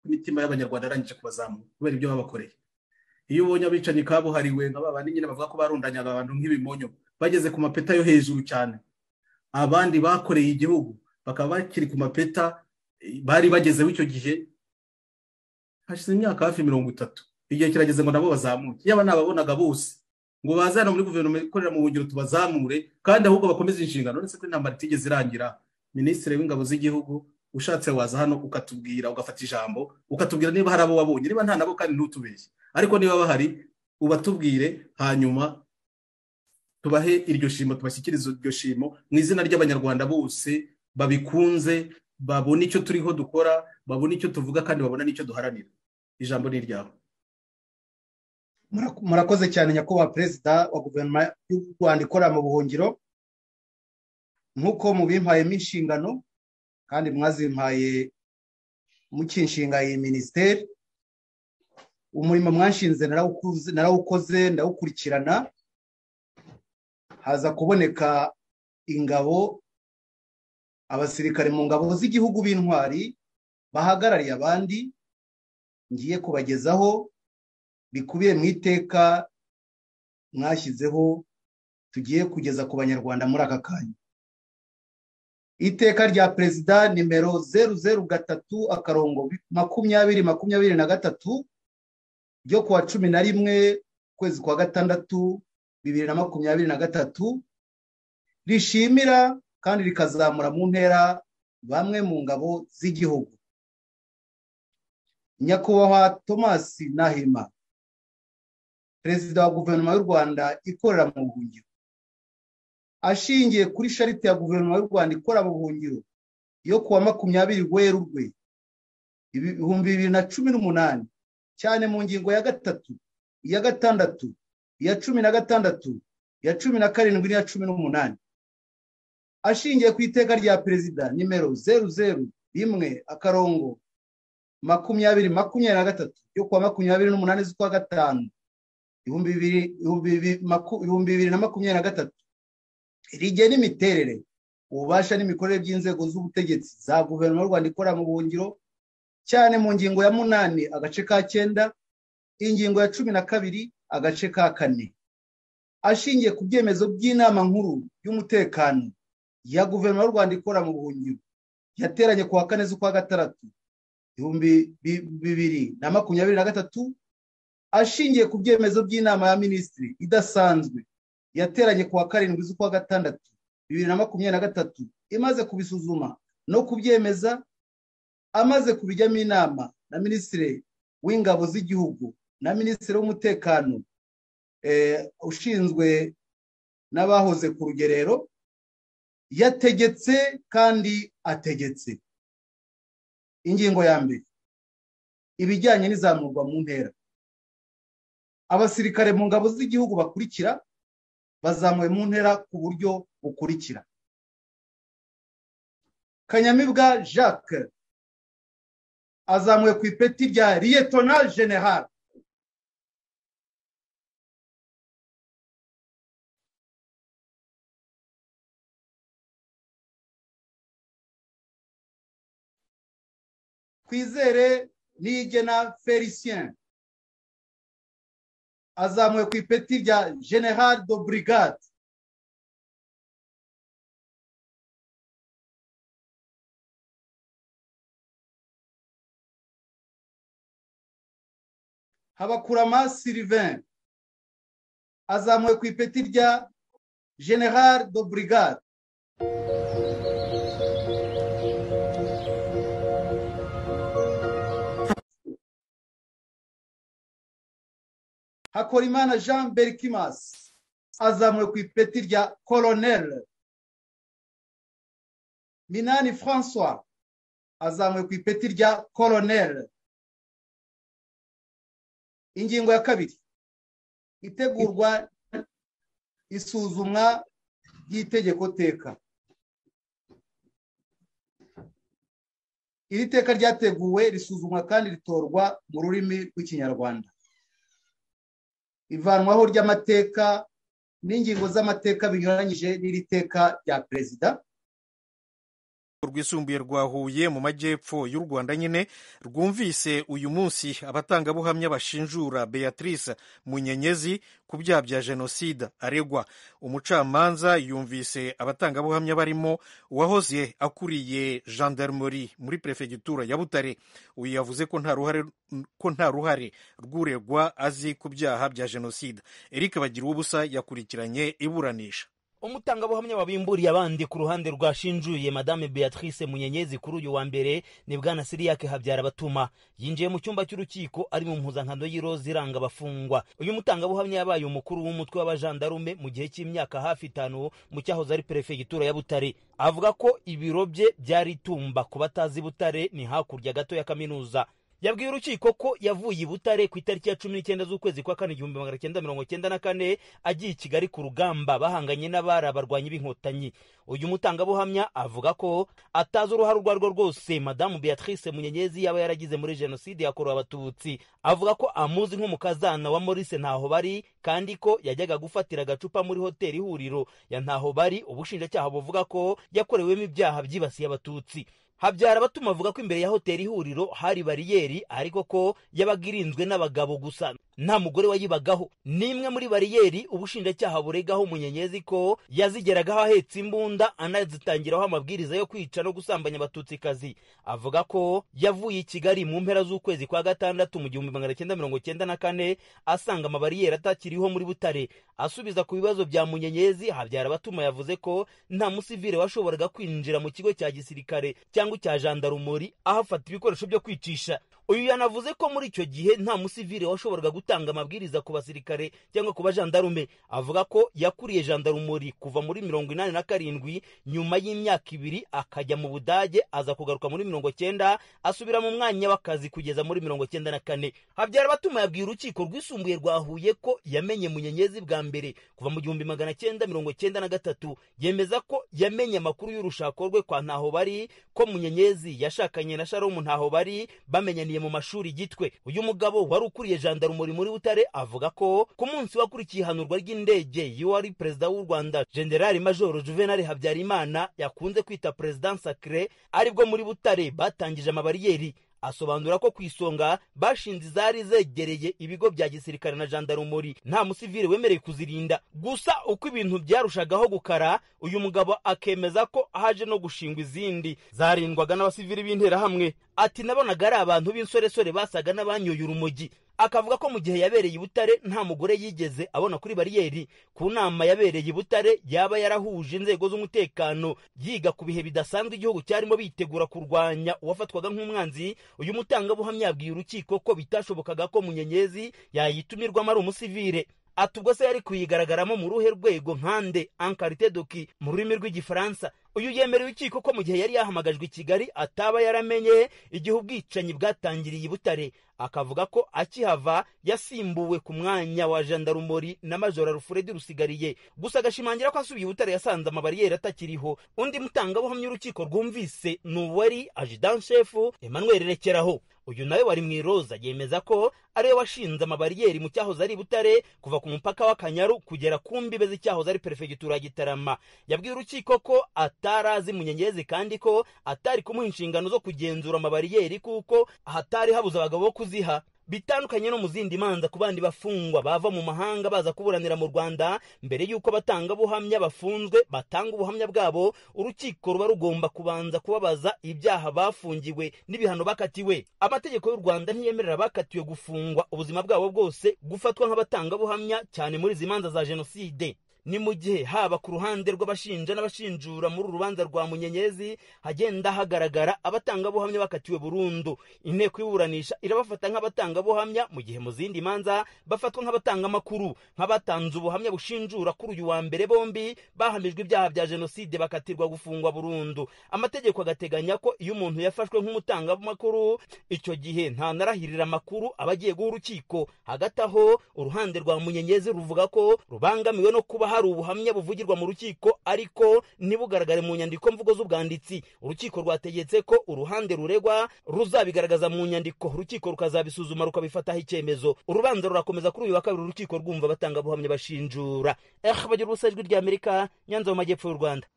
imitima y'abanyarwanda yarangije kubazamuka kubera ibyo babakoreye iyo ubonye abicanyi kabuhariwe nka ba bandi nyine bavuga ko barundanyaga abantu nk'ibimonyo bageze ku mapeta yo hejuru cyane abandi bakoreye igihugu bakaba bakiri ku mapeta bari bagezeho icyo gihe hashize imyaka hafi mirongo itatu igihe kirageze ngo nabo bazamuke yaba nababonaga bose ngo baze hano muri guverinoma ikorera mu buhungiro tubazamure kandi ahubwo bakomeze inshingano uretse ko intambara itigeze irangira minisitiri w'ingabo z'igihugu ushatse waza hano ukatubwira ugafata ijambo ukatubwira niba hari abo wabonye niba nta nabo kandi ntutubeshye ariko niba bahari ubatubwire hanyuma tubahe iryo shimo tubashyikirize iryo shimo mu izina ry'abanyarwanda bose babikunze babona icyo turiho dukora babona icyo tuvuga kandi babona n'icyo duharanira ijambo ni iryawe murakoze cyane nyakubahwa perezida wa guverinoma y'u rwanda ikorera mu buhungiro nk'uko mubimpayemo inshingano kandi mwazimpaye mukinshinga iyi minisiteri umurimo mwanshinze narawukoze ndawukurikirana haza kuboneka ingabo abasirikare mu ngabo z'igihugu b'intwari bahagarariye abandi ngiye kubagezaho bikubiye mu iteka mwashyizeho tugiye kugeza ku banyarwanda muri aka kanya iteka rya perezida nimero zeru zeru gatatu akarongo makumyabiri makumyabiri na gatatu ryo kuwa cumi na rimwe ukwezi kwa gatandatu bibiri na makumyabiri na gatatu rishimira kandi rikazamura mu ntera bamwe mu ngabo z'igihugu nyakubahwa thomas nahima perezida wa guverinoma y'u rwanda ikorera mu buhungiro ashingiye kuri sharite ya guverinoma y'u rwanda ikorera mu buhungiro yo kuwa makumyabiri werurwe ibihumbi bibiri na cumi n'umunani cyane mu ngingo ya gatatu iya gatandatu iya cumi na gatandatu iya cumi na karindwi n'iya cumi n'umunani ashingiye ku iteka rya perezida nimero zeru zeru rimwe akarongo makumyabiri makumyabiri na gatatu yo kuwa makumyabiri n'umunani z'ukwa gatanu ibihumbi bibiri na makumyabiri na gatatu rigena n'imiterere ububasha n'imikorere by'inzego z'ubutegetsi za guverinoma y'u rwanda ikorera mu buhungiro cyane mu ngingo ya munani agace ka cyenda ingingo ya cumi na kabiri agace ka kane ashingiye ku byemezo by'inama nkuru y'umutekano ya guverinoma y'u rwanda ikorera mu buhungiro yateranye ku wa kane z'ukwa gatandatu ibihumbi bibiri na makumyabiri na gatatu ashingiye ku byemezo by'inama ya minisitiri idasanzwe yateranye ku wa karindwi z'ukwa gatandatu bibiri na makumyabiri na gatatu imaze kubisuzuma no kubyemeza amaze kubijyamo inama na minisitiri w'ingabo z'igihugu na minisitiri w'umutekano ushinzwe n'abahoze ku rugerero yategetse kandi ategetse ingingo ya mbere ibijyanye n'izamurwa mu ntera abasirikare mu ngabo z'igihugu bakurikira bazamuwe mu ntera ku buryo bukurikira kanyamibwa jacques azamuwe ku ipeti rya liyetona general twizere nigena felicien azamuwe ku ipeti rya general de brigade habakurama sylvain azamuwe ku ipeti rya general de brigade hakorimana jean berkimas azamuwe ku ipeti rya colonel minani francois azamuwe ku ipeti rya colonel ingingo ya kabiri itegurwa isuzumwa ry'itegeko teka iri teka ryateguwe risuzumwa kandi ritorwa mu rurimi rw'ikinyarwanda ivanwaho ry'amateka n'ingingo z'amateka binyuranyije n'iri teka rya perezida rwisumbuye rwa huye mu majyepfo y'u rwanda nyine rwumvise uyu munsi abatangabuhamya bashinjura beatrice munyenyezi ku byaha bya jenoside aregwa umucamanza yumvise abatangabuhamya barimo uwahoze akuriye gendarmerie muri perefegitura ya butare uyu yavuze ko nta ruhare ko nta ruhare rw'uregwa azi ku byaha bya jenoside eric bagira ubusa yakurikiranye iburanisha umutangabuhamya wabimburiye abandi ku ruhande rwashinjuye madame beatrice munyenyezi kuri uyu wa mbere ni bwana siriyake habyara batuma yinjiye mu cyumba cy'urukiko ari mu mpuzankano y'iroza iranga abafungwa uyu mutangabuhamya yabaye umukuru w'umutwe w'abajandarume mu gihe cy'imyaka hafi itanu mu cyahoze ari perefegitura ya butare avuga ko ibiro bye byari itumba ku batazi butare ni hakurya gato ya kaminuza yabwiye urukiko ko yavuye i butare ku itariki ya cumi n'icyenda z'ukwezi kwa kane igihumbi magana cyenda mirongo cyenda na kane agiye i kigali ku rugamba bahanganye n'abari abarwanyi b'inkotanyi uyu mutangabuhamya avuga ko atazi uruhare urwo ari rwo rwose madamu beatrice munyenyezi yaba yaragize muri jenoside yakorewe abatutsi avuga ko amuzi nk'umukazana wa maurice ntaho bari kandi ko yajyaga gufatira agacupa muri hoteli ihuriro ya ntaho bari ubushinjacyaha buvuga ko yakorewemo ibyaha byibasiye abatutsi habyara abatuma avuga ko imbere ya hoteli ihuriro hari bariyeri ariko ko yabaga irinzwe n'abagabo gusa nta mugore wayibagaho n'imwe muri bariyeri ubushinjacyaha buregaho umunyenyezi ko yazigeragaho ahetse imbunda anazitangiraho amabwiriza yo kwica no gusambanya abatutsikazi avuga ko yavuye i kigali mu mpera z'ukwezi kwa gatandatu mu gihumbi magana cyenda mirongo cyenda na kane asanga amabariyeri atakiriho muri butare asubiza ku bibazo bya munyenyezi habyara abatuma yavuze ko nta musivire washoboraga kwinjira mu kigo cya gisirikare cyangwa cya jandarumori aho afata ibikoresho byo kwicisha uyu yanavuze ko muri icyo gihe nta musivire washoboraga gutanga amabwiriza ku basirikare cyangwa ku bajandarume avuga ko yakuriye jandarumori kuva muri mirongo inani na karindwi nyuma y'imyaka ibiri akajya mu budage aza kugaruka muri mirongo cyenda asubira mu mwanya w'akazi kugeza muri mirongo cyenda na kane habyara abatuma yabwiye urukiko rwisumbuye rwa huye ko yamenye munyenyezi bwa mbere kuva mu gihumbi magana cyenda mirongo cyenda na gatatu yemeza ko yamenye amakuru y'urushako rwe kwa ntaho bari ko munyenyezi yashakanye na sharomu ntaho bari bamenyaniye mu mashuri gitwe uyu mugabo wari ukuriye jandarumuri muri butare avuga ko ku munsi wakurikiye ihanurwa ry'indege y'uwari perezida w'u rwanda generali majoro juvenali habyarimana yakunze kwita perezida sakire aribwo muri butare batangije amabariyeri asobanura ko ku isonga bashinze izari zegereye ibigo bya gisirikare na jandarumuri nta musivire wemereye kuzirinda gusa uko ibintu byarushagaho gukara uyu mugabo akemeza ko haje no gushingwa izindi zarindwaga n'abasivire b'interahamwe ati nabonaga ari abantu b'insoresore basaga n'abanyoye urumogi akavuga ko mu gihe yabereye i butare nta mugore yigeze abona kuri bariyeri ku nama yabereye i butare yaba yarahuje inzego z'umutekano yiga ku bihe bidasanzwe igihugu cyarimo bitegura kurwanya uwafatwaga nk'umwanzi uyu mutangabuhamya yabwiye urukiko ko bitashobokaga ko munyenyezi yayitumirwamo ari umusivire ati ubwo se yari kuyigaragaramo mu ruhe rwego nkande ankarite doki mu rurimi rw'igifaransa uyu yemerera urukiko ko mu gihe yari yahamagajwe i kigali ataba yaramenye igihe ubwicanyi bwatangiriye i butare akavuga ko akihava yasimbuwe ku mwanya wa jandarumori na majora rufuredi rusigariye gusa agashimangira ko asubiye i butare yasanze amabariyeri atakiriho undi mutangabuhamya urukiko rwumvise ni uwari ajidanshefu emmanuel rekeraho uyu nawe wari mu iroza yemeza ko ariwe washinze amabariyeri mu cyahoze ari butare kuva ku mupaka w'akanyaru kugera ku mbibe z'icyahoze ari perefegitura ya gitarama yabwiye urukiko ko atarazi munyenyezi kandi ko atari kumuha inshingano zo kugenzura amabariyeri kuko hatari habuze abagabo bo kuziha bitandukanye no mu zindi manza ku bandi bafungwa bava mu mahanga baza kuburanira mu rwanda mbere y'uko abatangabuhamya bafunzwe batanga ubuhamya bwabo urukiko ruba rugomba kubanza kubabaza ibyaha bafungiwe n'ibihano bakatiwe amategeko y'u rwanda ntiyemerera abakatiwe gufungwa ubuzima bwabo bwose gufatwa nk'abatangabuhamya cyane muri izi manza za jenoside ni mu gihe haba ku ruhande rw'abashinja n'abashinjura muri uru rubanza rwa munyenyezi hagenda hagaragara abatangabuhamya bakatiwe burundu inteko y'iburanisha irabafata nk'abatangabuhamya mu gihe mu zindi manza bafatwa nk'abatangamakuru nk'abatanze ubuhamya bushinjura kuri uyu wa mbere bombi bahamijwe ibyaha bya jenoside bakatirwa gufungwa burundu amategeko agateganya ko iyo umuntu yafashwe nk'umutangamakuru icyo gihe ntanarahirira amakuru aba agiye guha urukiko hagati aho uruhande rwa munyenyezi ruvuga ko rubangamiwe no kuba hari ubuhamya buvugirwa mu rukiko ariko ntibugaragare mu nyandiko mvugo z'ubwanditsi urukiko rwategetse ko uruhande ruregwa ruzabigaragaza mu nyandiko urukiko rukazabisuzuma rukabifataho icyemezo urubanza rurakomeza kuri uyu wa kabiri urukiko rwumva abatangabuhamya bashinjura eh bagira ubusa ijwi ry'amerika nyanza mu majyepfo y'u rwanda